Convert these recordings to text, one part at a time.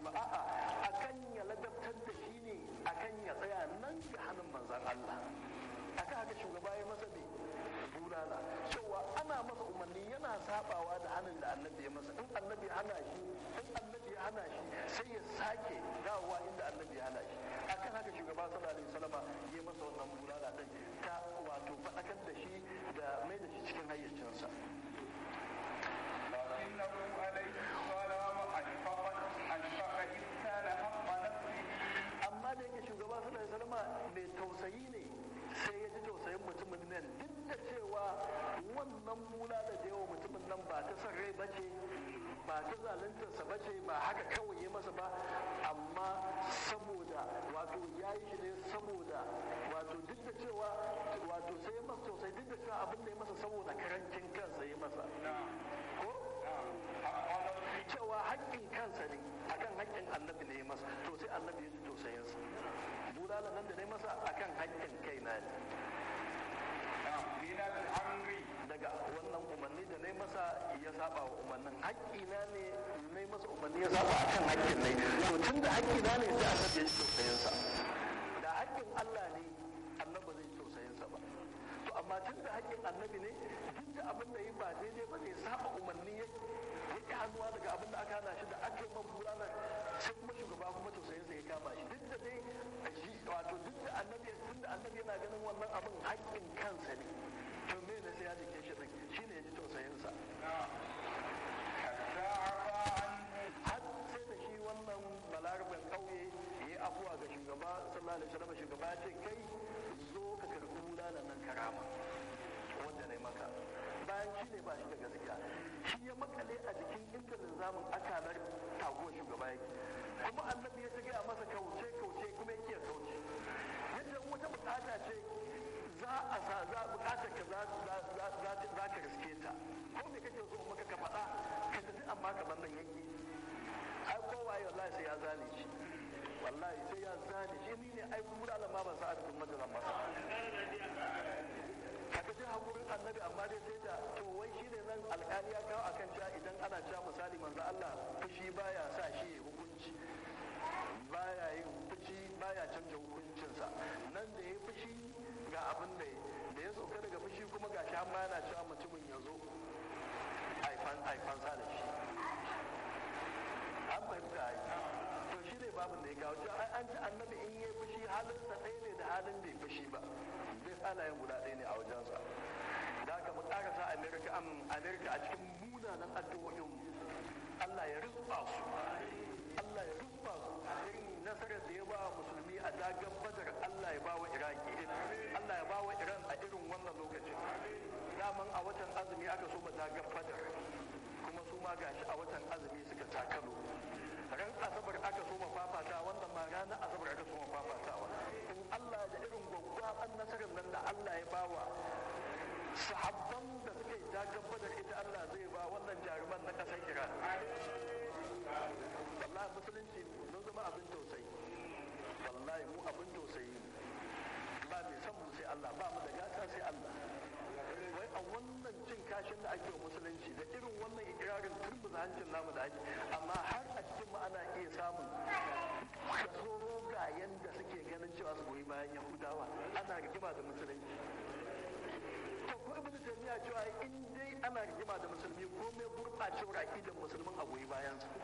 ba a'a akan ya ladabtar da shi ne akan ya tsaya nan ga hannun manzan Allah akan haka shugaba ya masa ne bulala cewa ana masa umarni yana sabawa da hannun da annabi ya masa in annabi hana shi in annabi ya hana shi sai ya sake dawowa inda annabi ya hana shi akan haka shugaba sallallahu alaihi wasallama ya masa wannan bulala din ta wato faɗakar da shi da mai da shi cikin hayyacinsa لكنه عليه السلام أشفق أشفق إذ كان حق نفسه amma da yake shugaba sallallahu alaihi wasallama mai tausayi ne sai ya ji tausayin mutumin nan duk da cewa wannan mula da da yawa mutumin nan ba ta son rai bace ba ta zaluntarsa bace ba haka kawai ya masa ba amma saboda wato ya yi shi ne saboda wato duk da cewa wato sai ya masa tausayi duk da cewa abin da ya masa saboda karancin kansa ya masa ko cewa haƙƙin kansa ne akan haƙƙin annabi ne ya masa to sai annabi ya ji tausayinsa bulala nan da ne masa akan haƙƙin kaina ne من الأمر daga wannan umarni da ne masa ya saba wa umarnin haƙƙina ne ne masa umarni ya saba akan haƙƙin ne to tun da haƙƙina ne sai annabi ya ji tausayinsa da haƙƙin Allah ne annabi zai ji tausayinsa ba to amma tun da haƙƙin annabi ne duk da abin da yi ba daidai ba ne saba umarni ya ya hannuwa daga abin da aka hana shi da aka yi man bulala sai kuma shugaba kuma tausayinsa ya kama shi duk da dai shi wato duk da annabi tun da annabi yana ganin wannan abin haƙƙin kansa ne to me ne sai ya jike shi din shine ya ji tausayinsa حتى عفى عنه har sai da shi wannan balaraben ƙauye ya yi afuwa ga shugaba sallallahu alaihi wasallam shugaba ya ce kai zo ka karɓi bulalan nan karama wanda na yi maka bayan shi ne ba shi da gaskiya shi ya makale a jikin inda zamun akalar taguwar shugaba yake kuma annabi ya ta gaya masa kauce kauce kuma yake ya kauce yadda wata bukata ce za a sa za bukatar ka za za za za za ka riske ta ko me kake so maka ka faɗa ka tafi amma ka bar nan yake ai kowaye wallahi sai ya zane shi wallahi sai ya zane shi ni ne ai kuma da ma ban sa adadin majalan ba kaga ji hakurin annabi amma dai sai da to wai shine nan alƙali ya kawo akan cewa idan ana cewa misali manzo Allah fushi baya sa shi ya hukunci baya yin fushi baya canja hukuncinsa nan da ya fushi ga abin da ya da ya sauka daga fushi kuma ga shi amma yana cewa mutumin ya zo aifan aifan sa da shi an fahimta ai to shi ne babin da ya kawo cewa ai an ji annabi in yi fushi halinsa ɗaya ne da halin bai fushi ba duk halayen guda ɗaya ne a wajensa da haka mu ƙarasa amerika am amerika a cikin munanan addu'o'in Allah ya rizba su Allah ya rizba su irin nasarar da ya ba wa musulmi a dagan badar Allah ya ba wa iraki Allah ya ba wa iran a irin wannan lokacin daman a watan azumi aka so ba dagan badar kuma su ma gashi a watan azumi suka takalo ran asabar aka so ma fafata wannan ma ranar asabar aka so ma fafatawa in Allah da irin gwaggwaban nasarar nan da Allah ya bawa sahabban da suka yi dagan badar ita Allah zai ba wannan jaruman na ƙasar Iran wallahi musulunci mun zama abin tausayi wallahi mu abin tausayi ba mai san mu sai Allah ba mu da gata sai Allah wai a wannan cin kashin da ake wa musulunci da irin wannan ikirarin turbuza hancin namu da ake amma har a cikin mu ana iya samun kaso rogayen da suke ganin cewa su goyi bayan yahudawa ana rigima da musulunci to ko ibnu taymiya cewa in dai ana rigima da musulmi ko mai gurbacewar aqidar musulmin a goyi bayan su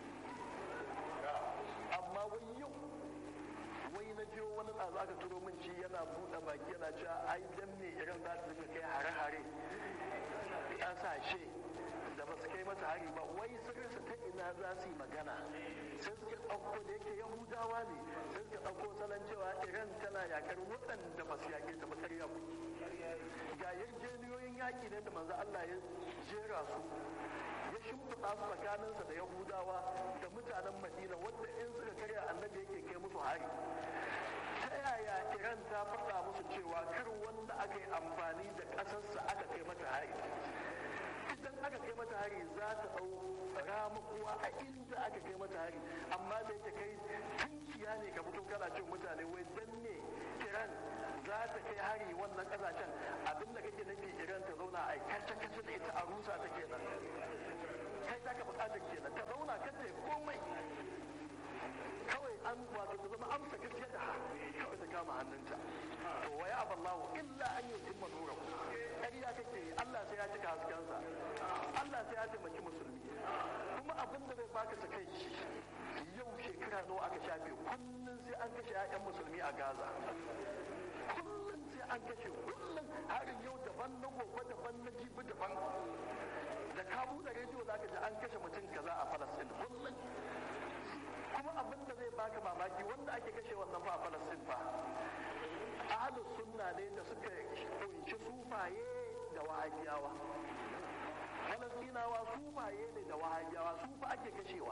amma wai yau wai na jiyo wani ɗazu aka turo min ci yana buɗe baki yana cewa ai dan me irin za su dinga kai hare-hare ƙasashe da ba su kai mata hari ba wai sun rasa ta ina za su yi magana sai suka ɗauko da yake yahudawa ne sai suka ɗauko salon cewa iran tana yakar waɗanda ba su yaƙe ta ba ƙarya ku ga yarjejeniyoyin yaƙi ne da manzo Allah ya jera su ya shimfiɗa su tsakaninsa da yahudawa da mutanen madina wadda in suka karya annabi yake kai musu hari ta yaya iran ta faɗa musu cewa kar wanda aka yi amfani da ƙasarsa aka kai mata hari idan aka kai mata hari za ta ɗau ramakuwa a inda aka kai mata hari amma da yake kai tunkiya ne ka fito kana cin mutane wai dan ne iran za ta kai hari wannan ƙasashen abinda kake nufi iran ta zauna a kace kace da ita a rusa ta kenan kai za ka buƙatar kenan ta zauna kan ta komai hannunta to waya aballahu illa an yutimma nurahu ƙarya kake yi Allah sai ya cika haskensa Allah sai ya taimaki musulmi kuma abin da zai baka takaici yau shekara nawa aka shafe kullum sai an kashe 'ya'yan musulmi a Gaza kullum sai an kashe kullum harin yau daban na gobe daban na jibi daban da ka buɗe rediyo za ka ji an kashe mutum kaza a Falastin kullum kuma abin da zai baka mamaki wanda ake kashe wannan fa a Falastin fa ahlus sunna ne da suka kunshi sufaye da wahabiyawa falastinawa sufaye ne da wahabiyawa su fa ake kashewa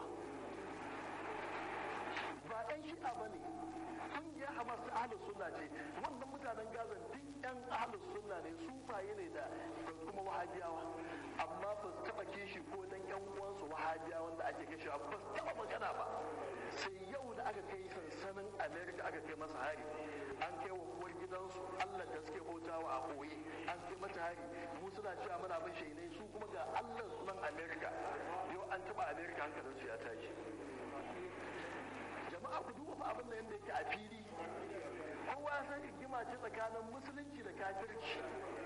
ba ɗan shi'a ba ne ƙungiyar hamas ta ahlus sunna ce wannan mutanen gazan duk yan ahlus sunna ne sufaye ne da kuma wahabiyawa amma ba su taɓa kishi ko dan yan uwansu wahabiya wanda ake kashewa ba su taɓa magana ba sai yau da aka kai sansanin america aka kai masa hari an kai wa uwar gidansu allah da suke bautawa a koye an kai mata hari mu suna cewa muna bin shainai su kuma ga allah sunan america yau an taɓa america hankalinsu ya tashi jama'a ku duba fa abin da yadda yake a fili kowa ya san rigima ce tsakanin musulunci da kafirci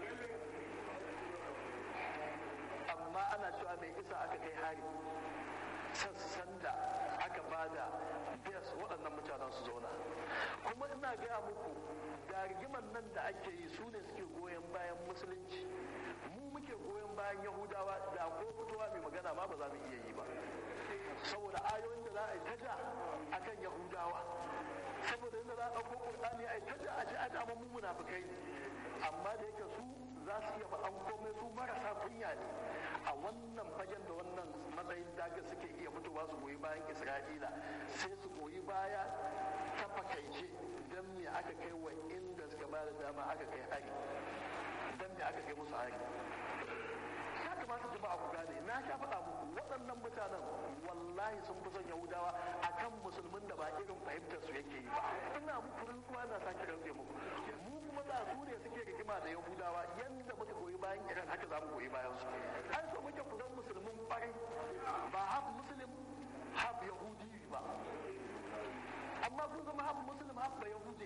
amma ana cewa mai isa aka kai hari sassan da aka bada bes waɗannan mutanen su zauna kuma ina gaya muku da rigiman nan da ake yi su ne suke goyon bayan musulunci mu muke goyon bayan yahudawa da ko fitowa mai magana ma ba za mu iya yi ba saboda ayoyin da za a yi ta ja akan yahudawa saboda yadda za a ɗauko ƙur'ani a yi ta ja a ji a dama mu munafukai amma da yake su za su iya faɗan komai su marasa kunya ne a wannan fagen da wannan matsayin daga suke iya fitowa su goyi bayan isra'ila sai su goyi baya ta fakaice don me aka kai wa inda suka ba da dama aka kai hari don me aka kai musu hari ya kamata jama'a ku gane na sha faɗa muku waɗannan mutanen wallahi sun fi son yahudawa akan musulmin da ba irin fahimtar su yake yi ba ina muku rantsuwa na sake rantse muku mu kuma da su ne suke rigima da yahudawa yanda muka goyi bayan iran haka za mu goyi bayan su an so muke ku zan musulmin ƙwarai ba haf musulmin haf yahudi ba amma kun zama haf musulmin haf ba yahudi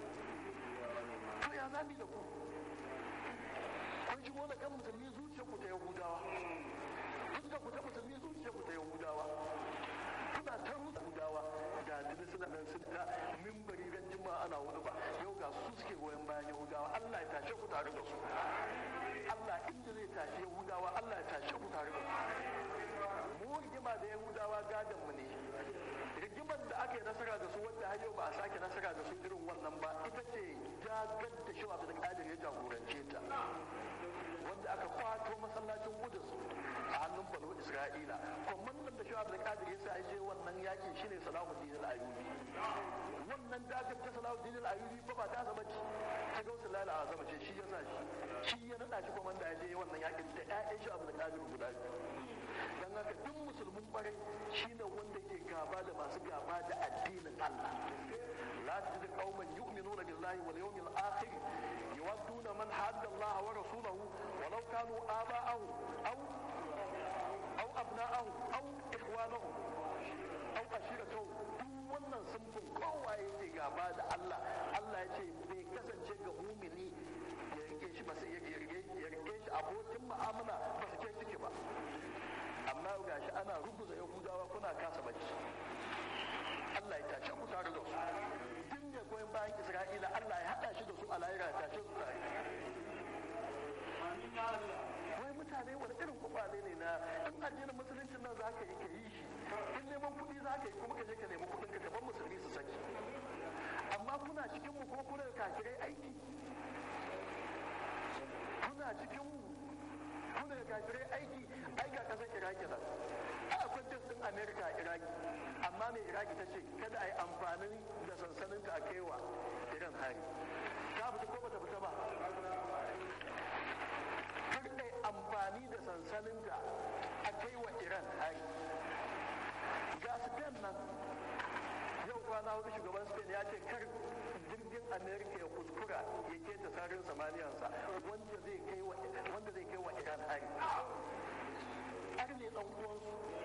to ya zami da ku kun shigo da kan musulmi zuciya ku ta yahudawa fuskar ku ta musulmi zuciya ku ta yahudawa kuna ta rusa yahudawa da tuni suna nan sun ta mimbari ran jima'a ana wani ba yau ga su suke goyon bayan yahudawa Allah ya tashe ku tare da su Allah inda zai tashi yahudawa Allah ya tashe ku tare da su mu rigima da yahudawa gadon mu ne rigimar da aka yi nasara da su wanda har yau ba a sake nasara da su irin wannan ba ita ce jagar da shi da kadir ya jagorance ta wanda aka kwato masallacin Qudus a hannun Banu Isra'ila kwamandan da Shu'ab da Qadir ya sa je wannan yakin shine Salahuddin al-Ayyubi wannan dagar ta Salahuddin al-Ayyubi ba ba ta zama ci ta gausa lala a zama ce shi ya sa shi shi ya nada shi kwamanda ya je wannan yakin da ƴaƴan Shu'ab da Qadir guda biyu dan haka duk musulmin kwarai shine wanda ke gaba da masu gaba da addinin Allah la tajid qauman yu'minuna billahi wal yawmil akhir يودون من حاد الله ورسوله ولو كانوا آباءهم أو أو أبناءهم أو إخوانهم أو عشيرتهم duk wannan sunfin kowa yake gaba da Allah Allah ya ce bai kasance ga mumini ya rike shi ba sai ya rike ya rike shi abokin mu'amala ba su kai ciki ba amma gashi ana rubuta yahudawa kuna kasa bacci Allah ya tace ku tare da su duk ne goyon bayan Isra'ila Allah ya hada shi da su a lahira ya tace su tare wai mutane wani irin kwakwale ne na in addinin musuluncin nan za ka yi ka yi shi in neman kuɗi za ka yi kuma ka je ka nemi kuɗin ka gaban musulmi su saki amma kuna cikin mu ko kuna kafirai aiki kuna cikin mu kuna kafirai aiki ai ga kasar iraki nan a akwai jas din amerika a iraki amma mai iraki ta ce kada a yi amfani da sansanin ta a kaiwa iran hari ta fita ko bata fita ba kar a yi amfani da sansanin ta a kaiwa iran hari ga spain nan yau kwana hudu shugaban spain ya ce kar jirgin amerika ya kuskura ya keta sararin samaniyansa wanda zai kai wa wanda zai kai wa iran hari har ne dan uwansu